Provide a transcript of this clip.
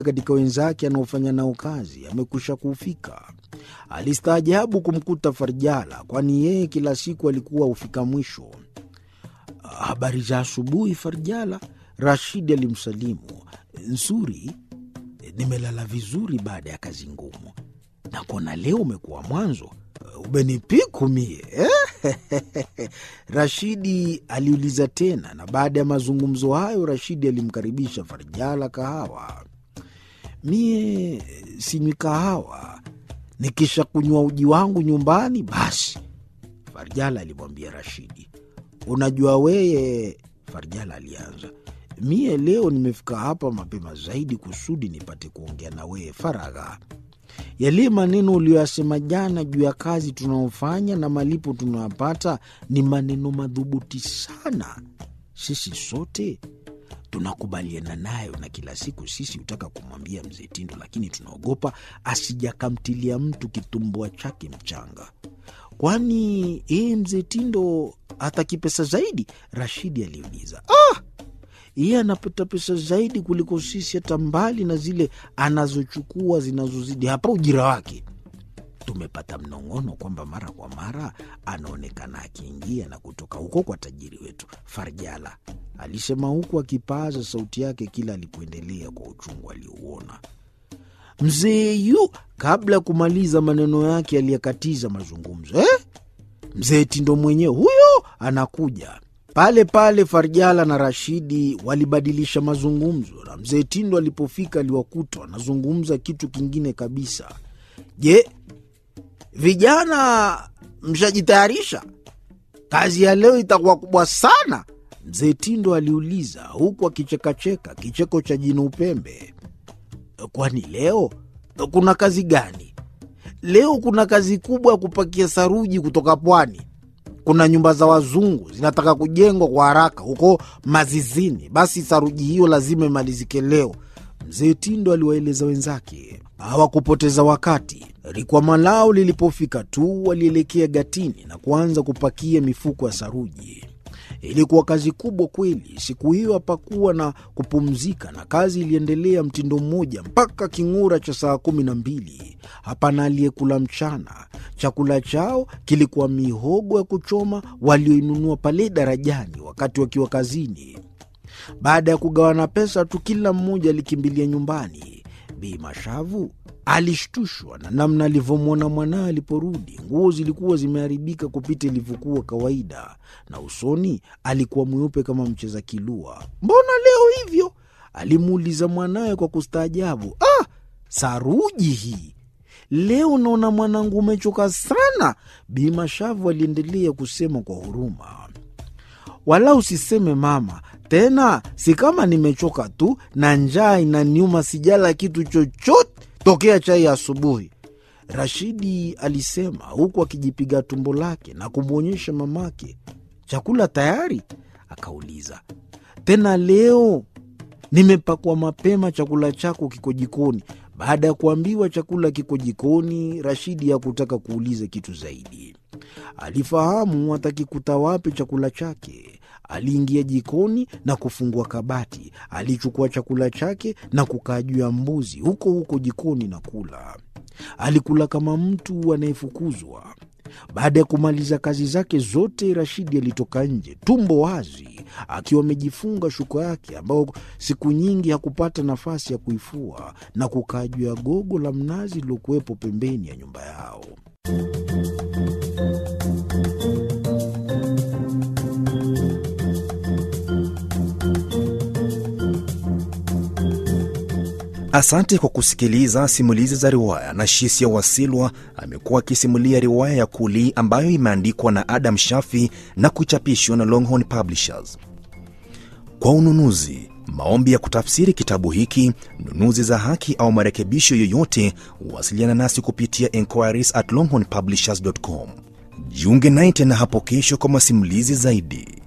katika wenzake anaofanya nao kazi amekwisha kufika. Alistaajabu kumkuta Farjala, kwani yeye kila siku alikuwa hufika mwisho. Habari za asubuhi, Farjala, Rashidi alimsalimu. Nzuri, nimelala vizuri baada ya kazi ngumu. Nakuona leo umekuwa mwanzo, umenipiku mie eh? Rashidi aliuliza tena, na baada ya mazungumzo hayo Rashidi alimkaribisha Farjala kahawa. Mie sinywi kahawa, nikisha kunywa uji wangu nyumbani basi, Farjala alimwambia Rashidi. Unajua weye, Farjala alianza, mie leo nimefika hapa mapema zaidi kusudi nipate kuongea na weye faragha. Yale maneno uliyoyasema jana juu ya kazi tunaofanya na malipo tunayopata ni maneno madhubuti sana. Sisi sote tunakubaliana nayo, na kila siku sisi hutaka kumwambia mzee Tindo, lakini tunaogopa asijakamtilia mtu kitumbua chake mchanga. Kwani yeye mzee Tindo hataki pesa zaidi? Rashidi aliuliza. Ah, yeye anapata pesa zaidi kuliko sisi, hata mbali na zile anazochukua zinazozidi hapa ujira wake. Tumepata mnong'ono kwamba mara kwa mara anaonekana akiingia na kutoka huko kwa tajiri wetu Farjala, alisema huku akipaaza sauti yake kila alipoendelea kwa uchungu aliouona. Mzee yu kabla ya kumaliza maneno yake aliyekatiza mazungumzo eh? Mzee Tindo mwenyewe huyo anakuja pale pale. Farjala na Rashidi walibadilisha mazungumzo, na mzee Tindo alipofika aliwakuta wanazungumza kitu kingine kabisa. Je, vijana mshajitayarisha? Kazi ya leo itakuwa kubwa sana, mzee Tindo aliuliza huku akichekacheka kicheko cha jino upembe. Kwani leo kuna kazi gani? Leo kuna kazi kubwa ya kupakia saruji kutoka pwani. Kuna nyumba za wazungu zinataka kujengwa kwa haraka huko Mazizini. Basi saruji hiyo lazima imalizike leo, mzee Tindo aliwaeleza wenzake. Hawakupoteza wakati. Rikwama lao lilipofika tu, walielekea gatini na kuanza kupakia mifuko ya saruji. Ilikuwa kazi kubwa kweli. Siku hiyo hapakuwa na kupumzika, na kazi iliendelea mtindo mmoja mpaka king'ura cha saa kumi na mbili. Hapana aliyekula mchana. Chakula chao kilikuwa mihogo ya kuchoma walioinunua pale darajani wakati wakiwa kazini. Baada ya kugawana pesa tu, kila mmoja alikimbilia nyumbani. Bi Mashavu alishtushwa na namna alivyomwona mwanawe aliporudi. Nguo zilikuwa zimeharibika kupita ilivyokuwa kawaida, na usoni alikuwa mweupe kama mcheza kilua. Mbona leo hivyo? alimuuliza mwanawe kwa kustaajabu. Ah, saruji hii leo naona mwanangu umechoka sana, Bi Mashavu aliendelea kusema kwa huruma. Wala usiseme mama, tena si kama nimechoka tu na njaa inaniuma, sijala kitu chochote tokea chai ya asubuhi, Rashidi alisema huku akijipiga tumbo lake na kumwonyesha mamake. Chakula tayari? Akauliza tena, leo nimepakwa mapema, chakula chako kiko jikoni. Baada ya kuambiwa chakula kiko jikoni, Rashidi hakutaka kuuliza kitu zaidi. Alifahamu atakikuta wapi chakula chake. Aliingia jikoni na kufungua kabati. Alichukua chakula chake na kukaa juu ya mbuzi huko huko jikoni na kula. Alikula kama mtu anayefukuzwa. Baada ya kumaliza kazi zake zote, Rashidi alitoka nje tumbo wazi, akiwa amejifunga shuka yake ambayo siku nyingi hakupata nafasi ya kuifua, na kukaa juu ya gogo la mnazi lilokuwepo pembeni ya nyumba yao. Asante kwa kusikiliza simulizi za riwaya. na Shisia Wasilwa amekuwa akisimulia riwaya ya Kuli ambayo imeandikwa na Adam Shafi na kuchapishwa na Longhorn Publishers. Kwa ununuzi, maombi ya kutafsiri kitabu hiki, nunuzi za haki au marekebisho yoyote, wasiliana nasi kupitia enquiries at longhornpublishers.com. Jiunge naye tena hapo kesho kwa masimulizi zaidi.